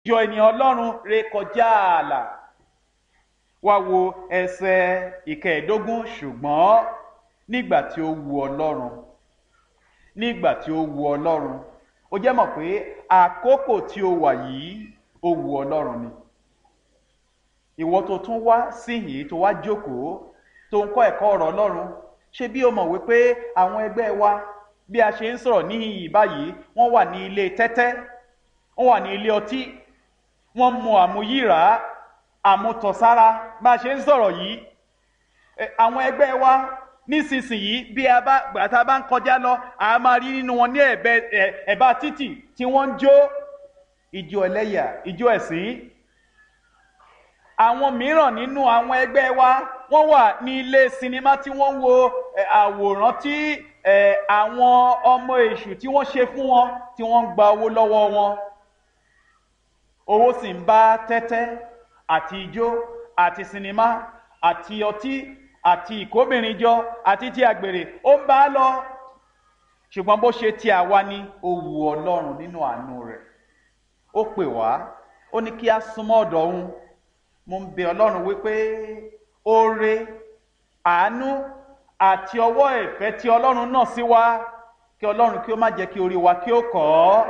jọ ènìyàn ọlọ́run ré kọjá ààlà wá wo ẹsẹ̀ ìkẹẹ̀ẹ́dógún ṣùgbọ́n nígbà tí ó wu ọlọ́run nígbà tí ó wu ọlọ́run ó jẹ́ mọ̀ pé àkókò tí ó wà yìí ó wu ọlọ́run ni ìwọ tó tún wá síhìn tó wá jókòó tó ń kọ́ ẹ̀kọ́ ọ̀rọ̀ ọlọ́run ṣé bí o mọ̀ wípé àwọn ẹgbẹ́ wa bí a ṣe ń sọ̀rọ̀ níhìn báyìí wọ́n wà ní ilé tẹ́tẹ́ wọ́n wà ní ilé ọtí wọ́n mu àmuyíra àmutọ̀sára bá a ṣe ń sọ̀rọ̀ yìí àwọn ẹgbẹ́ wa nísinsìnyí bí a bá gbàtà bá ń kọjá lọ a máa rí nínú wọn ní ẹ̀bá títì tí wọ́n ń jó ìjó ẹlẹ́yà ìjó ẹ̀sìn àwọn mìíràn nínú àwọn ẹgbẹ́ wa wọ́n wà ní ilé sinimá tí wọ́n ń wo àwòrán tí àwọn ọmọ èṣù tí wọ́n ṣe fún wọn tí wọ́n ń gba owó lọ́wọ́ wọn owó sì ń bá tẹ́tẹ́ àti ijó àti sinimá àti ọtí àti ìkóbìnrin jọ àti ti àgbèrè ó ń bá a lọ ṣùgbọ́n bó ṣe ti àwa ni ó wu ọlọ́run nínú àánú rẹ̀ ó pè wá ó ní kí a súnmọ́ ọ̀dọ̀ òun mo ń bẹ ọlọ́run wípé oore àánú àti ọwọ́ ìfẹ́ tí ọlọ́run náà sí wa kí ọlọ́run kí ó má jẹ́ kí orí wa kí ó kọ́ ọ́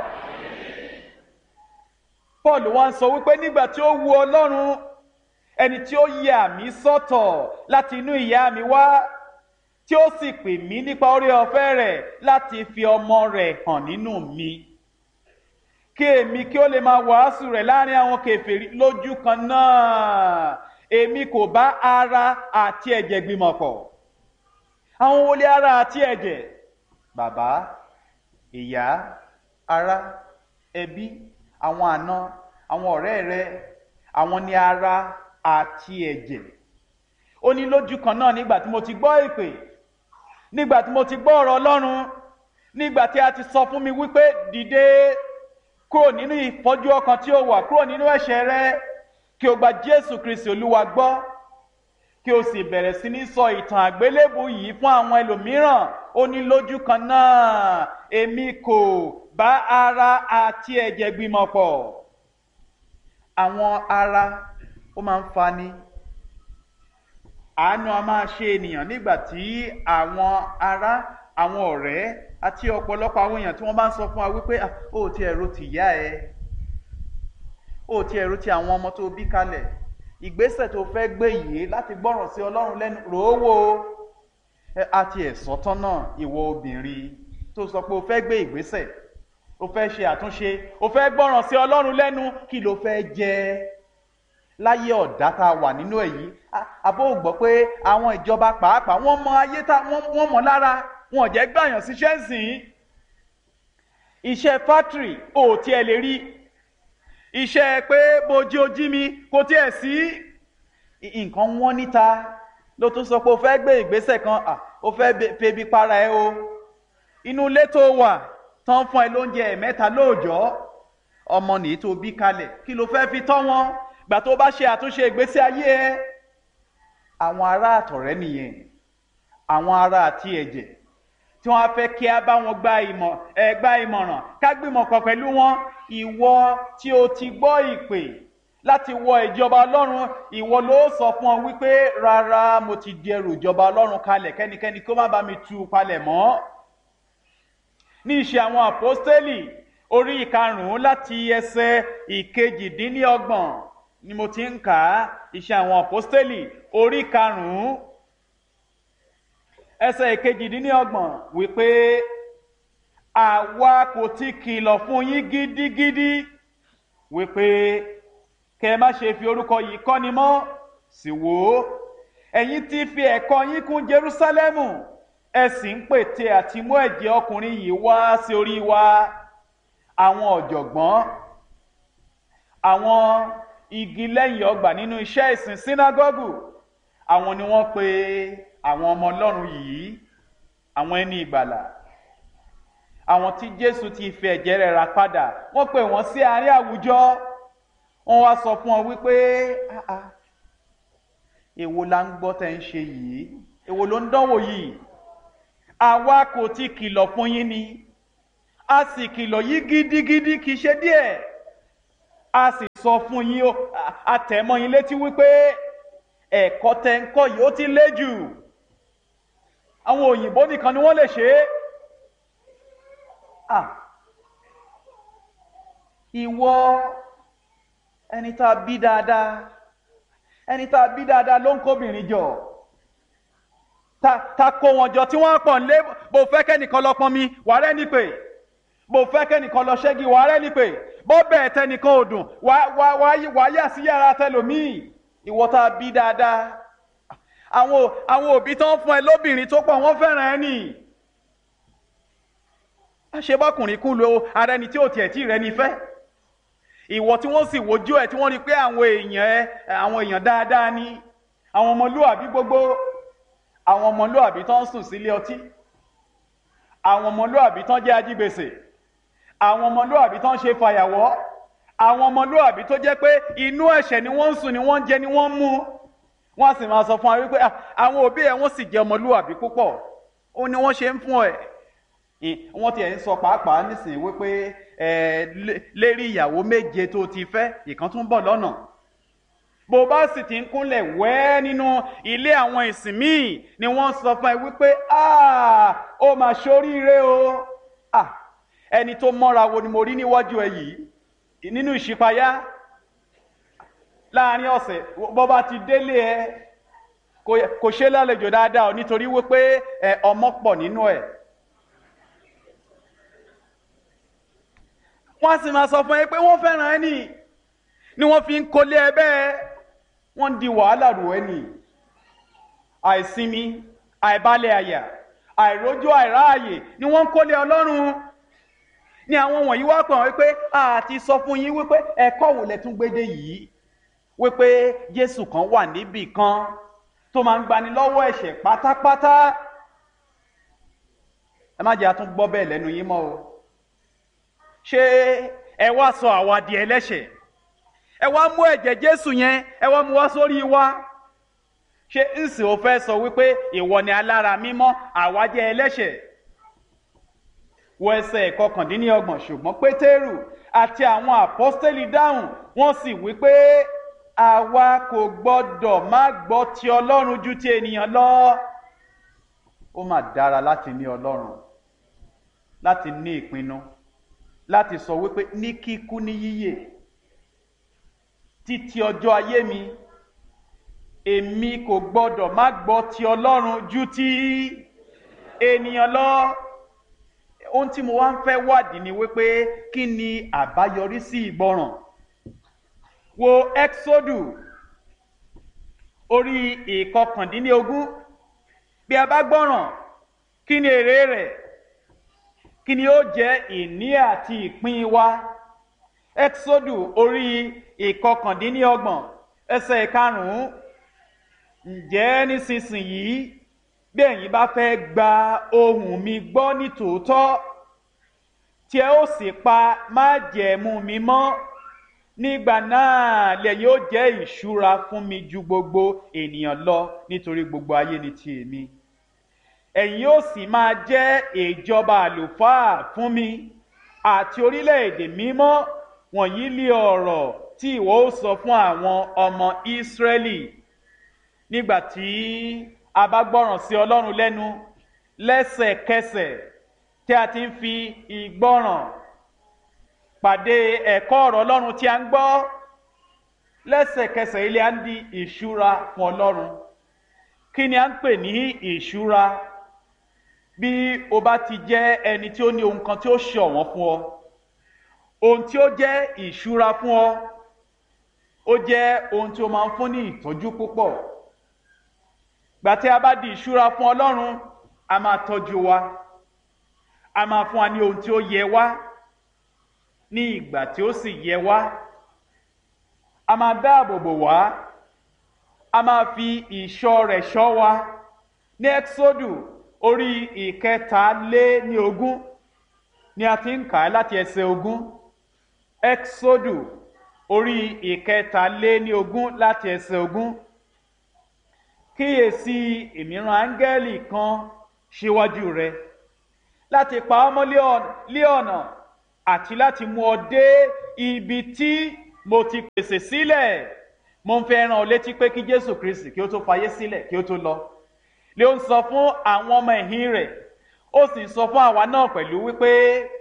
paul wá ń sọ wípé nígbà tí ó wu ọlọ́run ẹni tí ó yà mí sọ́tọ̀ láti inú ìyá mi wá tí ó sì pè mí nípa orí ọ̀fẹ́ rẹ̀ láti fi ọmọ rẹ̀ hàn nínú mi kí èmi kí ó lè máa wàásù rẹ̀ láàrin àwọn kèfèrí lójú kan náà èmi kò bá ara àti ẹ̀jẹ̀ gbìmọ̀ pọ̀ àwọn wọlé ara àti ẹ̀jẹ̀ bàbá ìyá ará ẹbí àwọn àna àwọn ọ̀rẹ́ rẹ àwọn ní ara àti ẹ̀jẹ̀ ó ní lójú kan náà nígbà tí mo ti gbọ́ ìpè nígbà tí mo ti gbọ́ ọ̀rọ̀ ọlọ́run nígbà tí a ti sọ fún mi wípé dìde kúrò nínú ìfọ́jú ọkàn tí ó wà kúrò nínú ẹ̀ṣẹ̀ rẹ kí o gba jésù kristi olúwa gbọ́ kí o sì bẹ̀rẹ̀ sí ní sọ ìtàn àgbélébù yìí fún àwọn ẹlòmíràn ó ní lójú kan náà èmi kò bá ara àti ẹ̀jẹ̀ gbìmọ̀ pọ̀ àwọn ara ó máa ń fani àánú a máa ṣe ènìyàn nígbà tí àwọn ará àwọn ọ̀rẹ́ àti ọ̀pọ̀lọpọ̀ àwọn èèyàn tí wọ́n bá ń sọ fún wa wípé ó ti ẹ̀rọ ti yá ẹ ó ti ẹ̀rọ ti àwọn ọmọ tó bí kalẹ̀ ìgbésẹ̀ tó fẹ́ gbé yìí láti gbọ́ràn sí ọlọ́run lẹ́nu ròówó àti ẹ̀sọ́ tán náà ìwọ obìnrin tó sọ pé o fẹ́ gbé ìgbésẹ̀ o fẹ́ ṣe àtúnṣe o fẹ́ gbọ́ràn sí ọlọ́run lẹ́nu kí ló fẹ́ jẹ láyé ọ̀dá tá a wà nínú èyí àbó gbọ́ pé àwọn ìjọba pàápàá wọ́n mọ ayé tá wọ́n mọ lára wọn ò jẹ́ gbàyàn síṣẹ́ sìn iṣẹ́ fátìrì ò tiẹ̀ lè rí iṣẹ́ pé bojí ojí mi kò tiẹ̀ sí nǹkan wọ́n níta ló tún sọ pé o fẹ́ gbé ìgbésẹ̀ kan o fẹ́ febi para ẹ o inú ilé tó wà tán fún ẹ lóúnjẹ ẹ̀mẹ́ta lóòjọ́ ọmọ nìyí tó bí kalẹ̀ kí ló fẹ́ fi tọ́ wọn gbà tó bá ṣe àtúnṣe ìgbésí ayé ẹ àwọn ará àtọ̀rẹ́ nìyẹn àwọn ará àti ẹ̀jẹ̀ tí wọ́n á fẹ́ kí a bá wọn gba ìmọ̀ ẹ gba ìmọ̀ràn ká gbìmọ̀ pọ̀ pẹ̀lú wọn ìwọ tí o ti gbọ́ ìpè láti wọ ìjọba ọlọ́run ìwọ ló sọ fún ọ wípé rárá mo ti di ẹrù ìjọba ọlọ́run kalẹ̀ kẹ́nikẹ́ni kó má bá mi tú palẹ̀ mọ́ ní ìṣe àwọn àpọ́stélì orí ìkarùn-ún láti ẹsẹ̀ ìkejìdínlọ́gbọ̀n ni mo ti ń kà á ìṣe àwọn àpọ́stélì orí karùn-ún ẹsẹ̀ ìkejìdínlọ́gbọ̀n wípé àwa kò ti kìlọ̀ fún yín gidigidi wípé kẹ má ṣe fi orúkọ yìí kọ́ni mọ́ sì wò ó ẹ̀yin ti fi ẹ̀kọ́ yín kún Jerúsálẹ́mù ẹ sì ń pète àti mú ẹ̀jẹ̀ ọkùnrin yìí wá sí orí wa àwọn ọ̀jọ̀gbọ́n àwọn igi lẹ́yìn ọgbà nínú iṣẹ́ ìsìn sínágọ́gù àwọn ni wọ́n pe àwọn ọmọ Ọlọ́run yìí àwọn ẹni ìgbàlà àwọn tí Jésù ti fi ẹ̀jẹ̀ rẹ̀ rà padà wọ́n pè wọ́n sí àárín àwùjọ wọ́n wá sọ fún ọ wípé èwo la ń gbọ́ tẹ́ ń ṣe yìí èwo ló ń dánwò yìí àwa kò ti kìlọ̀ fún yín ni a sì kìlọ̀ yìí gidigidi kì í ṣe díẹ̀ a sì sọ fún yín o àtẹ̀mọ́ yín létí wípé ẹ̀kọ́ tẹ́ ń kọ́ yìí ó ti lé jù àwọn òyìnbó nìkan ni wọ́n lè ṣe é ah ìwọ ẹni tá a bí dáadáa ẹni tá a bí dáadáa ló ń kóbìnrin jọ ta ta kó wọn jọ tí wọ́n pọ̀ nílé bó fẹ́ kẹ́nìkan lọ pọn mi wà rẹ́ ní pé bó fẹ́ kẹ́nìkan lọ ṣẹ́gi wà rẹ́ ní pé bó bẹ́ẹ̀ tẹnìkan ò dùn wà wà wà yà sí yàrá tẹlòmíì ìwọ tá a bí dáadáa àwọn àwọn òbí tó ń fún ẹ lóbìnrin tó pọ̀ wọ́n fẹ́ràn ẹ nì àṣebọ́kùnrin kú lo ara ẹni tí ò tiẹ̀ tí rẹ ní fẹ́ ìwọ tí wọ́n sì wojú ẹ tí wọ́n rí pé àwọn èèyàn ẹ àwọn èèyàn dáadáa ni àwọn ọmọlúwàbí gbogbo àwọn ọmọlúwàbí tó ń sùn sílé ọtí àwọn ọmọlúwàbí tó ń jẹ́ ajígbèsè àwọn ọmọlúwàbí tó ń ṣe fàyàwọ́ àwọn ọmọlúwàbí tó jẹ́ pé inú ẹ̀ṣẹ̀ ni wọ́n ń sùn ni wọ́n ń jẹ ni wọ́n ń mú wọ́n sì máa sọ fún wa wípé àwọn òbí ẹ̀ wọ́n sì jẹ́ ọmọlúwàbí púpọ̀ ó ní wọ́n ṣe ń fún ẹ̀ wọ́n tiẹ̀ ń sọ pàápàá nísìnyí wípé lérí ìyàwó méje tó ti fẹ́ ìkan tún bọ̀ lọ́nà bó bá sì ti ń kúnlẹ̀ wẹ́ nínú ilé àwọn ìsìn míì ni wọ́n sọ fún ẹ wípé ó mà ṣoríire o ẹni tó mọ́ra wo ni mo rí níwájú ẹ yìí nínú ìṣípayá láàrin ọ̀sẹ̀ bó bá ti délé ẹ kò ṣe lálejò dáadáa nítorí wípé ọmọ pọ̀ nínú ẹ̀. wọ́n sì máa sọ fún ẹ pé wọ́n fẹ́ràn ẹ nì ni wọ́n fi ń kólé ẹ bẹ́ẹ̀ wọ́n ń di wàhálà rò ẹ nì àìsinmi àìbalẹ̀ àyà àìrójú àìráàyè ni wọ́n ń kólé ọlọ́run ni àwọn wọ̀nyí wá pọ̀ wípé àti sọ fún yín wípé ẹ̀kọ́ wò lẹ tún gbédè yìí wípé Jésù kan wà níbì kan tó máa ń gbani lọ́wọ́ ẹ̀ṣẹ̀ pátápátá ẹ má jẹ́ àtúngbọ́ bẹ́ẹ̀ lẹ́nu yín mọ́ o ṣé ẹ wá sọ àwa di ẹlẹ́ṣẹ̀ ẹ wá mú ẹ̀jẹ̀ Jésù yẹn ẹ wá mú wá sórí wa ṣé ǹsì ò fẹ́ sọ wípé ìwọ ni alára mímọ́ àwa jẹ́ ẹlẹ́ṣẹ̀ wọ ẹsẹ̀ ìkọkàndínlọ́gbọ̀n ṣùgbọ́n Pétérù àti àwọn àpọ́stélì dáhùn wọ́n sì wípé àwa kò gbọ́dọ̀ má gbọ́ ti Ọlọ́run ju ti ènìyàn lọ ó mà dára láti ní Ọlọ́run láti ní ìpinnu láti sọ wípé ní kíkú ní yíyè títí ọjọ́ ayé mi èmi kò gbọ́dọ̀ má gbọ́ ti Ọlọ́run ju ti ènìyàn lọ ohun tí mo wá ń fẹ́ wádìí ni wípé kí ni àbáyọrí sí ìgbọràn wo Exodu orí ìkọkàndínlógún bí a bá gbọ́ràn kí ni èrè rẹ̀ kí ni ó jẹ́ ìní àti ìpín wa Exodu orí ìkọkàndínlọ́gbọ̀n ẹsẹ̀ ìkarùn-ún ǹjẹ́ nísinsìnyí bí ẹ̀yin bá fẹ́ gba ohùn mi gbọ́ ní tòótọ́ tí ẹ ó sì pa májẹ̀mú mi mọ́ nígbà náà lẹ́yìn ó jẹ́ ìṣúra fún mi ju gbogbo ènìyàn lọ nítorí gbogbo ayé ni ti èmi ẹ̀yin ó sì máa jẹ́ ìjọba àlùfáà fún mi àti orílẹ̀-èdè mímọ́ wọ̀nyí lé ọ̀rọ̀ tí ìwọ ó sọ fún àwọn ọmọ Ísírẹ́lì nígbà tí a bá gbọ́ràn sí Ọlọ́run lẹ́nu lẹ́sẹ̀kẹsẹ̀ tí a ti ń fi ìgbọ́ràn pàdé ẹ̀kọ́ ọ̀rọ̀ Ọlọ́run tí a ń gbọ́ lẹ́sẹ̀kẹsẹ̀ ilé à ń di ìṣúra fún Ọlọ́run kí ni a ń pè ní ìṣúra bí o bá ti jẹ́ ẹni tí ó ní ohun kan tí ó ṣọ̀wọ́n fún ọ ohun tí ó jẹ́ ìṣúra fún ọ ó jẹ́ ohun tí ó máa ń fún ní ìtọ́jú púpọ̀ gbà tí a bá di ìṣúra fún Ọlọ́run a máa tọ́jú wa a máa fún wa ní ohun tí ó yẹ wá ní ìgbà tí ó sì yẹ wá a máa dáàbò bò wá a máa fi ìṣọ́ rẹ̀ ṣọ́ wa ní Ẹ́kísódù orí ìkẹta lé ní ogún ni a ti ń kà á láti ẹsẹ̀ ogún Ẹ́kísódù orí ìkẹta lé ní ogún láti ẹsẹ̀ ogún kíyèsí ìmíràn áńgẹ́lì kan síwájú rẹ láti pa ọ́ mọ́ lé ọ̀nà àti láti mú ọ dé ibi tí mo ti pèsè sílẹ̀ mo ń fẹ́ rán ọ létí pé kí jésù kristi kí ó tó fayé sílẹ̀ kí ó tó lọ lé ó ń sọ fún àwọn ọmọ ẹ̀yìn rẹ̀ ó sì ń sọ fún àwa náà pẹ̀lú wípé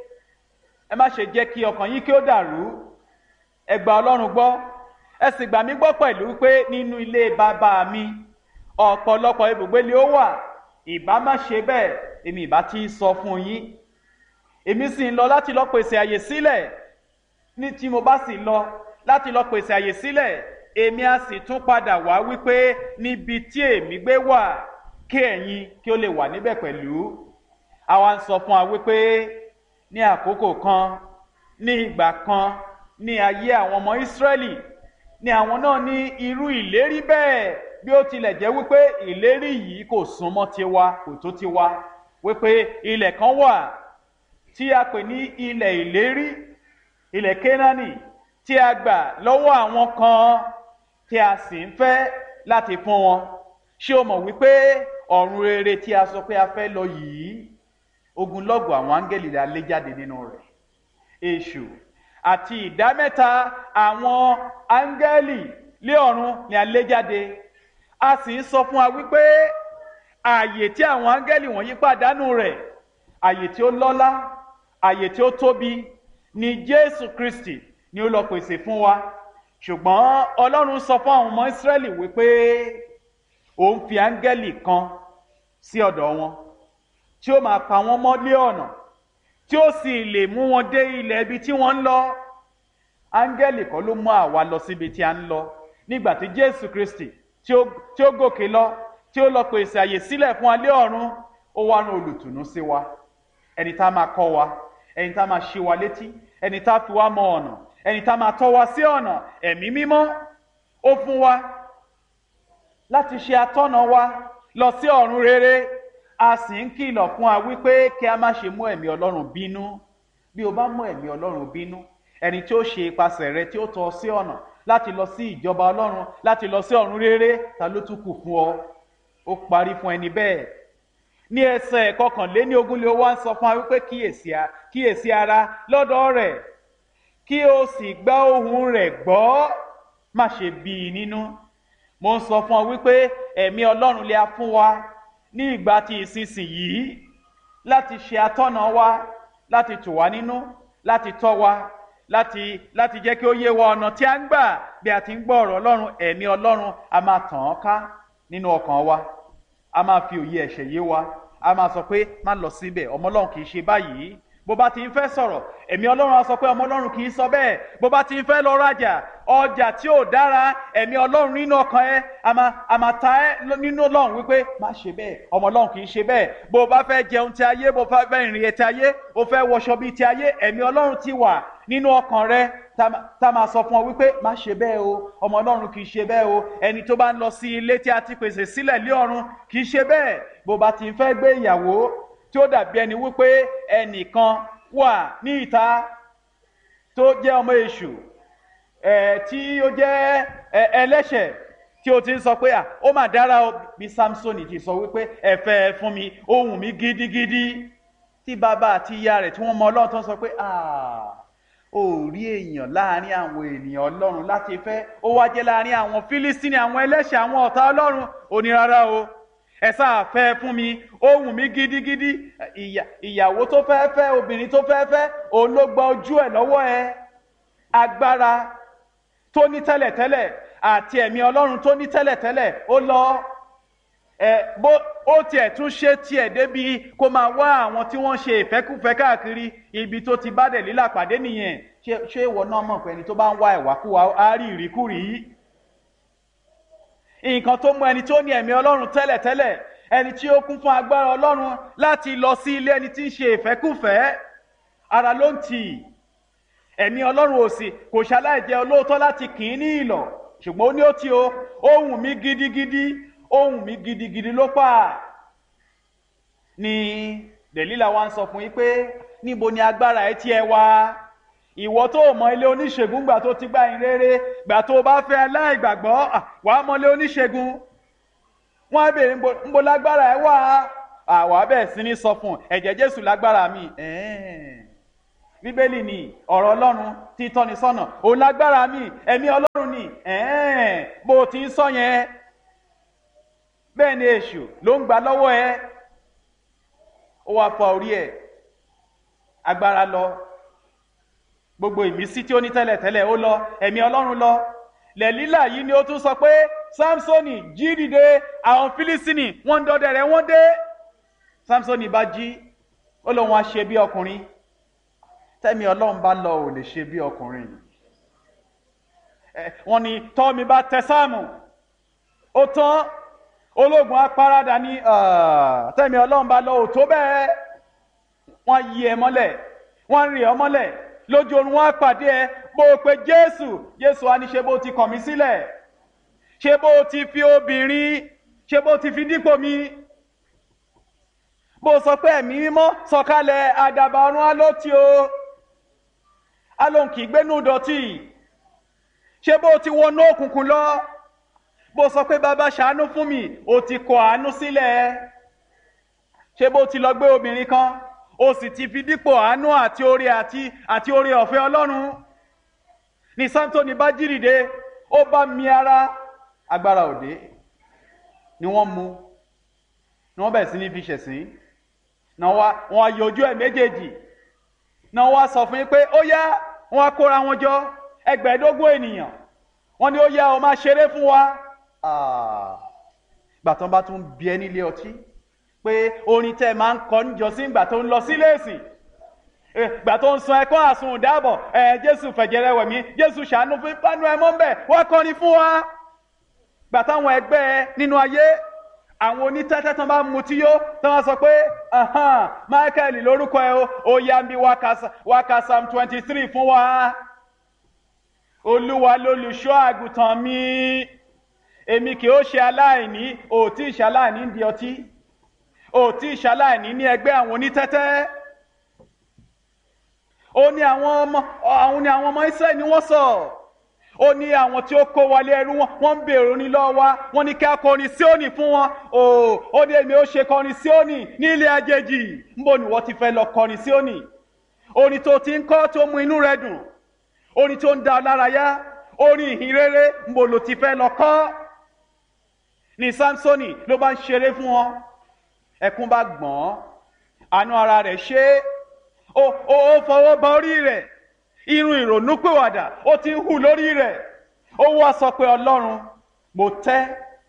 ẹ má ṣe jẹ́ kí ọkàn yín kí ó dàrú ẹ gba ọlọ́run gbọ́ ẹ sì gbà mí gbọ́ pẹ̀lú pé nínú ilé bàbá mi ọ̀pọ̀lọpọ̀ ibùgbé ni ó wà ìbá má ṣe bẹ́ẹ̀ èmi ìbá ti sọ fún yín èmi sì ń lọ láti lọ pèsè àyè sílẹ̀ ní tí mo bá sì lọ láti lọ pèsè àyè sílẹ̀ èmi á sì tún padà wá wípé níbi tí èmi gbé wà kí ẹ̀yin kí ó lè wà níbẹ̀ pẹ̀lú àwa ń sọ fún wa wípé ní àkókò kan ní ìgbà kan ní ayé àwọn ọmọ ìsírẹ́lì ni àwọn náà ní irú ìlérí bẹ́ẹ̀ bí ó tilẹ̀ jẹ́ wípé ìlérí yìí kò súnmọ́ tiwa kò tó tiwa wípé ilẹ̀ kan wà tí a pè ní ilẹ̀ ìlérí ilẹ̀ kénáánì tí a gbà lọ́wọ́ àwọn kan tí a sì ń fẹ́ láti fún wọn ṣé o mọ̀ wípé ọ̀run rere tí a sọ pé a fẹ́ lọ yìí ogunlọ́gọ̀ àwọn áńgẹ́lì la lé jáde nínú rẹ̀ èṣù àti ìdámẹ́ta àwọn áńgẹ́lì lé ọ̀run ni a lé jáde a sì ń sọ fún wa wípé ààyè tí àwọn áńgẹ́lì wọ̀nyí pàdánù rẹ̀ ààyè tí ó lọ́lá ààyè tí ó tóbi ni jésù kristi ni ó lọ pèsè fún wa ṣùgbọ́n ọlọ́run sọ fún àwọn ọmọ ìsírẹ́lì wípé òun fi áńgẹ́lì kan sí ọ̀dọ̀ wọn tí ó máa pa wọ́n mọ́ lé ọ̀nà tí ó sì lè mú wọn dé ilẹ̀ ibi tí wọ́n ń lọ áńgẹ́lì kan ló mú àwa lọ síbi tí a ń lọ nígbà tí jésù kristi tí ó gòkè lọ tí ó lọ pèsè àyè sílẹ̀ fún alẹ́ ọ̀run ó wá rán olùtùnú sí wa ẹni tá a máa kọ́ wa ẹni tá a máa ṣí wa létí ẹni tá a fi wá mọ ọ̀nà ẹni tá a máa tọ́ wa sí ọ̀nà ẹ̀mí mímọ́ ó fún wa láti ṣe atọ́nà wa lọ sí ọ̀run rere a sì ń kìlọ̀ fún wa wípé kí a má ṣe mú ẹ̀mí ọlọ́run bínú bí o bá mú ẹ̀mí ọlọ́run bínú ẹni tí ó ṣe ipasẹ̀ rẹ tí ó tọ́ sí ọ̀nà láti lọ sí ìjọba ọlọ́run láti lọ sí ọ̀run rere ta ló tún kù fún ọ ó parí fún ẹni bẹ́ẹ̀ ní ẹsẹ̀ kọkànléní ogún lé wá ń sọ fún wa wípé kíyèsí ara lọ́dọ̀ rẹ̀ kí o sì gbá ohùn rẹ̀ gbọ́ má ṣe bí i nínú mo ń sọ fún ọ wípé ẹ̀mí ọlọ́run lè a fún wa ní ìgbà tí ìsinsìnyí láti ṣe atọ́nà wa láti tù wá nínú láti tọ́ wa láti láti jẹ́ kí ó yé wa ọ̀nà tí a ń gbà bí a ti ń gbọ́ ọ̀rọ̀ ọlọ́run ẹ̀mí ọlọ́run a máa tàn án ká nínú ọkàn wa a máa fi òye ẹ̀ṣẹ̀ yé wa a máa sọ pé má lọ síbẹ̀ ọmọ ọlọ́run kì í ṣe báyìí bó bá ti ń fẹ́ sọ̀rọ̀ ẹ̀mí ọlọ́run á sọ pé ọmọ ọlọ́run kì í sọ bẹ́ẹ̀ bó bá ti ń fẹ́ lọ rajà ọjà tí ò dára ẹ̀mí ọlọ́run nínú ọkàn ẹ a máa a máa ta ẹ nínú ọlọ́run wípé má ṣe bẹ́ẹ̀ ọmọ ọlọ́run kì í ṣe bẹ́ẹ̀ bó bá fẹ́ jẹun ti ayé bó bá fẹ́ ìrìn ti ayé bó fẹ́ wọṣọ bíi ti ayé ẹ̀mí ọlọ́run ti wà nínú ọkàn rẹ tá máa sọ fún ọ wípé má ṣe bẹ́ẹ̀ o ọmọ ọlọ́run kì í ṣe bẹ́ẹ̀ o ẹni tó bá ń lọ sí ilé tí a ti pèsè sílẹ̀ lé ọ̀run kì í ṣe bẹ́ẹ̀ bó bá ti ń fẹ́ gbé ìyàwó tí ó dàbí ẹni wípé ẹnìkan wà ní ìta tó jẹ́ ọmọ èṣù ẹ̀ tí ó jẹ́ ẹlẹ́ṣẹ̀ tí ó ti ń sọ pé à ó mà dára o bí samson ti sọ wípé ẹ fẹ́ ẹ fún mi ó wù mí gidigidi tí bàbá àti ìyá rẹ̀ tí wọ́n mọ ọlọ́run tó ń sọ pé ó rí èèyàn láàrin àwọn ènìyàn ọlọ́run láti fẹ́ ó wá jẹ́ láàrin àwọn fílísítínì àwọn ẹlẹ́ṣẹ̀ àwọn ọ̀tá ọlọ́run ó ní rárá o ẹ sáà fẹ́ fún mi ó wù mí gidigidi ìyàwó tó fẹ́ fẹ́ obìnrin tó fẹ́ fẹ́ òun ló gba ojú ẹ̀ lọ́wọ́ ẹ agbára tó ní tẹ́lẹ̀tẹ́lẹ̀ àti ẹ̀mí ọlọ́run tó ní tẹ́lẹ̀tẹ́lẹ̀ ó lọ ẹ bó ó tiẹ̀ tún ṣe tiẹ̀ débi kó máa wá àwọn tí wọ́n ṣe ìfẹ́kùfẹ́ káàkiri ibi tó ti bá dẹ̀ lílà pàdé nìyẹn ṣé ìwọ náà mọ̀ pé ẹni tó bá ń wá ìwàkúwà á rí ìríkúrì yìí nǹkan tó mú ẹni tó ní ẹ̀mí ọlọ́run tẹ́lẹ̀tẹ́lẹ̀ ẹni tí ó kún fún agbára ọlọ́run láti lọ sí ilé ẹni tí ń ṣe ìfẹ́kùfẹ́ ara ló ń tì í ẹ̀mí ọlọ́run òsì kò ṣaláì jẹ́ olóòótọ́ láti kì í ní ìlọ̀ ṣùgbọ́n ó ní ó ti o ohùn mi gidigidi ohùn mi gidigidi ló pa ni dèlílà wa ń sọ fún yín pé níbo ni agbára ẹ tiẹ̀ wá ìwọ tó mọ ilé oníṣègùn gbà tó ti gbà yín rere gbà tó bá fẹ́ aláìgbàgbọ́ wà á mọ ilé oníṣègùn wọn á béèrè ńbo lágbára ẹ wà àwa bẹ́ẹ̀ sí ní sọ fún ẹ̀jẹ̀ jésù lágbára mi bíbélì ni ọ̀rọ̀ ọlọ́run tí tọ́ni sọ́nà òun lágbára mi ẹ̀mí ọlọ́run ni ẹ̀ẹ́n bó o ti ń sọ yẹn bẹ́ẹ̀ ni èṣù ló ń gbà lọ́wọ́ ẹ ó wá fa orí ẹ̀ agbára lọ gbogbo ìmísí tí ó ní tẹ́lẹ̀tẹ́lẹ̀ ó lọ ẹ̀mí ọlọ́run lọ lẹ́lílà yìí ni ó tún sọ pé samsoni jí dìde àwọn fílísìnì wọ́n ń dọdẹ rẹ̀ wọ́n dé samsoni bá jí ó lóun á ṣe bí ọkùnrin tẹ́mi ọlọ́run bá lọ ò lè ṣe bí ọkùnrin wọ́n ní tọ́mi bá tẹ sáàmù ó tán ológun apárádà ní tẹ́mi ọlọ́run bá lọ ò tó bẹ́ẹ̀ wọ́n yí ẹ mọ́lẹ̀ wọ́n rì ọ́ mọ́lẹ̀ lójú oorun wọn á pàdé ẹ bó o pe jésù jésù á ní ṣe bó ti kàn mí sílẹ̀ ṣe bó o ti fi obìnrin ṣe bó o ti fi dípò mi bó o sọ pé ẹ̀mí mímọ́ sọ̀kalẹ̀ àdàbà ọ̀run á ló ti o á lóun kì í gbénú dọ̀tí ṣe bó o ti wọnú òkùnkùn lọ bó o sọ pé bàbá ṣàánú fún mi o ti kọ àánú sílẹ̀ ṣe bó o ti lọ gbé obìnrin kan o sì ti fi dípò àánú àti oore àti àti oore ọ̀fẹ́ ọlọ́run ní santoni bá jírìde ó bá mi ara agbára òde ni wọ́n mu ni wọ́n bẹ̀rẹ̀ sí ní fi ṣẹ̀sín náà wá wọn ayò ojú ẹ̀ méjèèjì náà wá sọ fún yín pé ó yá wọn á kóra wọn jọ ẹgbẹ̀ẹ́dógún ènìyàn wọn ni ó yá o máa ṣeré fún wa gbàtàn bá tún bí ẹ nílé ọtí pé orin tẹ máa ń kọ níjọsí ìgbà tó ń lọ sílé èsìn ìgbà tó ń sun ẹkọ àsun ìdáàbọ̀ ẹ jésù fẹ̀jẹ̀rẹ̀ wẹ̀mí jésù ṣàánú fún pánú ẹ mọ́ ń bẹ̀ wọ́n kọrin fún wa gbà táwọn ẹgbẹ́ ẹ nínú ayé àwọn onítẹ́tẹ́ tán bá mutí yó tán wá sọ pé michael lórúkọ ẹ o ó yá bí wákà psalm twenty three fún wa olúwa lolùṣọ́ àgùntàn mi èmi kì ó ṣe aláìní òtí ìṣaláìní ń di ọtí òtí ìṣaláìní ní ẹgbẹ́ àwọn onítẹ́tẹ́ ó ní àwọn ọmọ àwọn ní àwọn ọmọ israẹli ni wọ́n sọ ó ní àwọn tí ó kó wọlé ẹrú wọn wọ́n ń bèrè orin lọ́wọ́ wa wọ́n ní kí a kọrin síónì fún wọn ó ó ní èmi ó ṣe kọrin síónì ní ilé àjèjì níbo ni wọ́n ti fẹ́ lọ kọrin síónì orin tó ti ń kọ́ tó mú inú rẹ dùn orin tó ń da ọ lára yá orin ìhìn rere níbo ló ti fẹ́ lọ kọ́ ní samsoni ló bá ń ṣeré fún wọn ẹkún bá gbọ́n àánú ara rẹ̀ ṣe é ó ó fọwọ́ ba orí rẹ̀ irun ìrònúpìwàdà ó ti ń hù lórí rẹ̀ ó wá sọ pé ọlọ́run mo tẹ́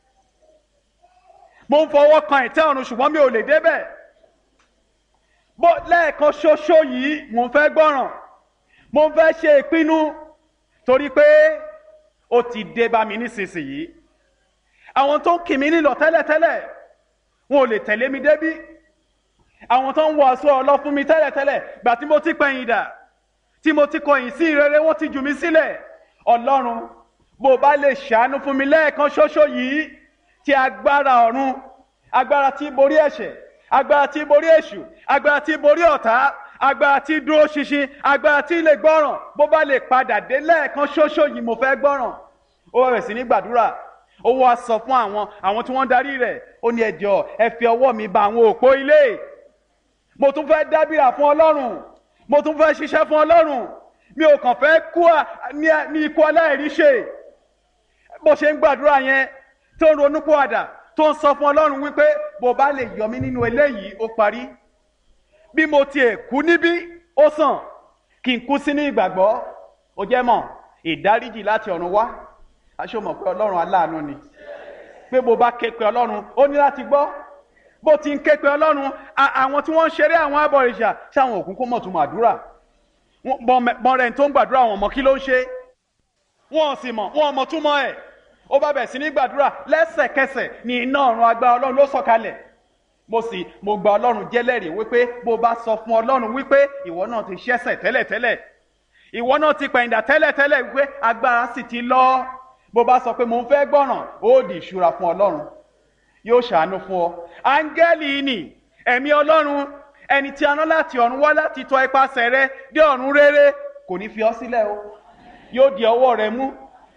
mo ń fọwọ́ kan ìtẹ́ ọ̀run ṣùgbọ́n mi ò lè débẹ̀ bó lẹ́ẹ̀kan ṣoṣo yìí mo ń fẹ́ gbọ́ràn mo ń fẹ́ ṣe ìpinnu torí pé ó ti dé bá mi nísinsìnyí àwọn tó ń kì mí nílọ tẹ́lẹ̀tẹ́lẹ̀ wọn ò lè tẹ̀lé mi débí àwọn tó ń wọ aṣọ ọlọ fún mi tẹ́lẹ̀tẹ́lẹ̀ gbà tí mo ti pẹ̀yìn dà tí mo ti kọ̀yìn sí ìrere wọ́n ti jù mí sílẹ̀ ọlọ́run bó bá lè ṣàánú fún mi lẹ́ẹ̀kan ṣoṣo yìí tí agbára ọ̀run agbára tí borí ẹ̀ṣẹ̀ agbára tí borí èṣù agbára tí borí ọ̀tá agbára tí dúró ṣinṣin agbára tí lè gbọ́ràn bó bá lè padà dé lẹ́ẹ̀kan ṣoṣo yìí mo fẹ́ gbọ́ràn ó bẹ̀rẹ̀ sí ní gbàdúrà ó wá sọ fún àwọn àwọn tí wọ́n darí rẹ̀ ó ní ẹjọ́ ẹ fi ọwọ́ mi ba àwọn òpó ilé mo tún fẹ́ dábìrà fún ọlọ́run mo tún fẹ́ ṣiṣẹ́ fún ọlọ́run mi ò kàn fẹ́ kú ní ikú aláìríṣe bó ṣe ń gbàdúrà yẹn tó ń ronú pọ̀àdà tó ń sọ fún ọlọ́run wípé bó bá lè yọ mí nínú eléyìí ó parí bí mo tiẹ̀ kú níbí ó sàn kí n kú sínú ìgbàgbọ́ ó jẹ́ mọ̀ ìdáríjì láti ọ̀run wá aṣọ mọ̀ pé ọlọ́run aláàánú ni pé bó bá ké pe ọlọ́run ó ní láti gbọ́ bó ti ń ké pe ọlọ́run àwọn tí wọ́n ń ṣeré àwọn abọ̀rìṣà ṣáwọn òkú kó mọ̀ tún mọ̀ àdúrà bọ́n rẹ̀ tó ń gbàdúrà wọn mọ̀ kí ló ń ṣe wọn sì mọ̀ wọn mọ̀ túmọ̀ ẹ̀ ó bá bẹ̀ sí ní gbàdúrà lẹ́sẹ̀kẹsẹ̀ ní iná ọ̀run agbára ọlọ́run ló sọ̀kalẹ̀ mo sì mo gba ọlọ́run jẹ́lẹ́rìí wípé bó bá sọ fún ọlọ́run wípé ìwọ náà ti ṣẹ̀ṣẹ̀ tẹ́lẹ̀tẹ́lẹ̀ ìwọ náà ti pẹ̀yìndà tẹ́lẹ̀tẹ́lẹ̀ wípé agbára sì ti lọ bó bá sọ pé mo ń fẹ́ gbọ́ràn ó di ìṣúra fún ọlọ́run yóò ṣàánú fún ọ áńgẹ́lì ni ẹ̀mí ọlọ́run ẹni tí a rán láti ọ̀run wá láti tọ ipasẹ̀ rẹ dé ọ̀run rere kò ní fi ọ sílẹ̀ o yóò di ọwọ́ rẹ mú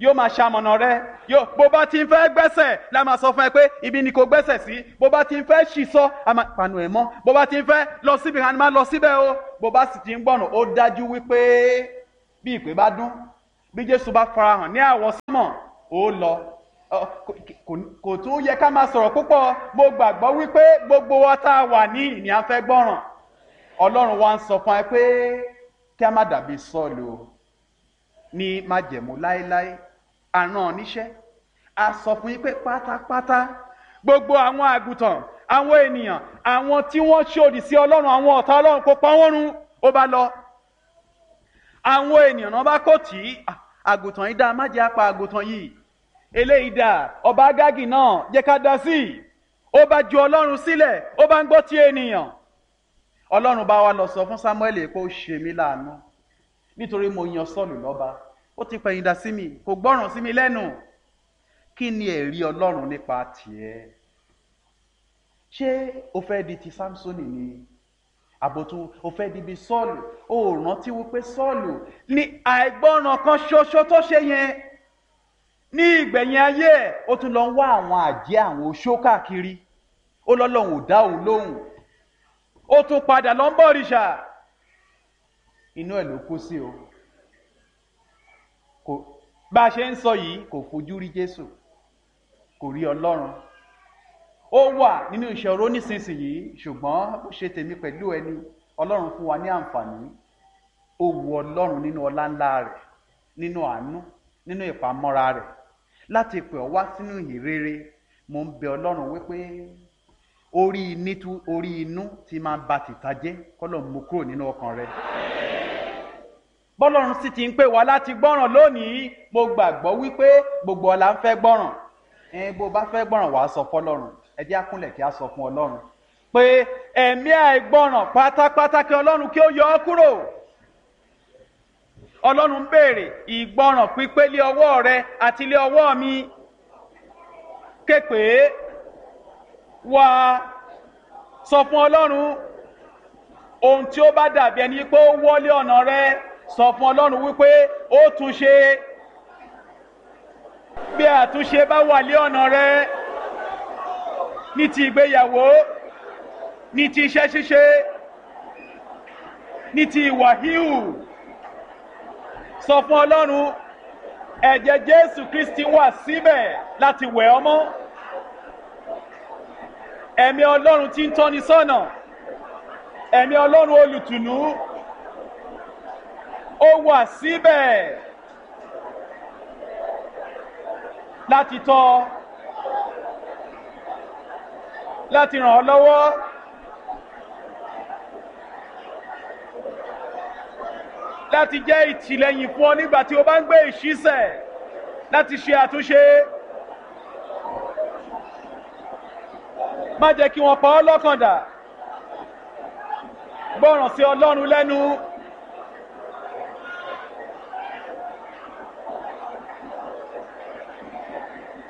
yóò máa ṣamọ̀nà rẹ yóò bó bá ti ń fẹ́ gbẹ́sẹ̀ la máa sọ fún ẹ pé ibi ni kò gbẹ́sẹ̀ sí bó bá ti ń fẹ́ ṣì sọ a máa panu ẹ̀ mọ́ bó bá ti ń fẹ́ lọ síbi kan a máa lọ síbẹ̀ o bó bá sì ti ń gbọ́nà ó dájú wípé bí ìpè bá dún bí Jésù bá farahàn ní àwọsánmọ̀ ó lọ kò tún yẹ ká máa sọ̀rọ̀ púpọ̀ mo gbàgbọ́ wípé gbogbo wa tá a wà ní ìní à ń fẹ́ gbọ́ràn Ọlọ́run wa ń sọ fún ẹ pé kí a má dàbí Sọ́ọ̀lù o ní májẹ̀mú láéláé àrùn níṣẹ́ a sọ fún yín pé pátápátá gbogbo àwọn àgùntàn àwọn ènìyàn àwọn tí wọ́n ṣòdì sí Ọlọ́run àwọn ọ̀tá Ọlọ́run kó pa wọ́n run ó bá lọ àwọn ènìyàn náà bá kò tí àgùntàn yìí dá má jẹ́ apá àgùntàn yìí eléyìí dà ọba Ágágì náà jẹ́ ká dá sí i ó bá ju Ọlọ́run sílẹ̀ ó bá ń gbọ́ ti ènìyàn Ọlọ́run bá wa lọ sọ fún Sámúẹ́lì pé ó ṣe mí láàánú nítorí mo yan Sọ́ọ̀lù lọ́ba ó ti pẹ̀yìn dà sí mi kò gbọ́ràn sí mi lẹ́nu kí ni ẹ̀rí Ọlọ́run nípa tiẹ̀ ṣé o fẹ́ di ti Sámsónì ni àbòtú o fẹ́ di bí Sọ́ọ̀lù o ò rántí wípé Sọ́ọ̀lù ní àìgbọ́ràn kan ṣoṣo tó ṣe yẹn ní ìgbẹ̀yìn ayé ẹ̀ ó tún lọ ń wá àwọn àjẹ́ àwọn oṣó káàkiri ó lọ́lọ́run ò dá òun lóhùn ó tún padà lọ ń bọ̀ òrìṣà inú ẹ̀ ló kú sí o kò bá a ṣe ń sọ yìí kò fojú rí Jésù kò rí Ọlọ́run ó wà nínú ìṣòro nísinsìnyí ṣùgbọ́n ó ṣe tèmi pẹ̀lú ẹni Ọlọ́run fún wa ní àǹfààní ó wu Ọlọ́run nínú ọlá ńlá rẹ̀ nínú àánú nínú ìpamọ́ra rẹ̀ láti pè ọ́ wá sínú ìhìnrere mo ń bẹ Ọlọ́run wípé orí nítú orí inú tí máa ba tìta jẹ́ kọ́lọ̀ mú kúrò nínú ọkàn rẹ̀ bọ́lọ́run sì ti ń pè wá láti gbọ́ràn lónìí mo gbàgbọ́ wípé gbogbo ọ̀la ń fẹ́ gbọ́ràn ẹn bó bá fẹ́ gbọ́ràn wàá sọ fọlọ́run ẹ jẹ́ àkúnlẹ̀ kí a sọ fún Ọlọ́run pé ẹ̀mí àìgbọ́ràn pátápátá kí Ọlọ́run kí ó yọ ọ́ kúrò Ọlọ́run ń béèrè ìgbọ́ràn pípé lé ọwọ́ rẹ àti lé ọwọ́ mi képe wá sọ fún Ọlọ́run ohun tí ó bá dàbí ẹni pé ó wọlé ọ̀nà rẹ sọ fún Ọlọ́run wípé ó tún ṣe bí àtúnṣe bá wà lé ọ̀nà rẹ ní ti ìgbéyàwó ní ti iṣẹ́ ṣíṣe ní ti ìwà híhù sọ fún Ọlọ́run ẹ̀jẹ̀ Jésù Kristi wà síbẹ̀ láti wẹ̀ ọ́ mọ́ ẹ̀mí Ọlọ́run tí ń tọ́ni sọ́nà ẹ̀mí Ọlọ́run olùtùnú ó wà síbẹ̀ láti tọ́ láti ràn ọ́ lọ́wọ́ láti jẹ́ ìtìlẹ́yìn fún ọ nígbà tí o bá ń gbé ìṣísẹ̀ láti ṣe àtúnṣe má jẹ́ kí wọ́n pa ọ́ lọ́kàn dà gbọ́ràn sí Ọlọ́run lẹ́nu.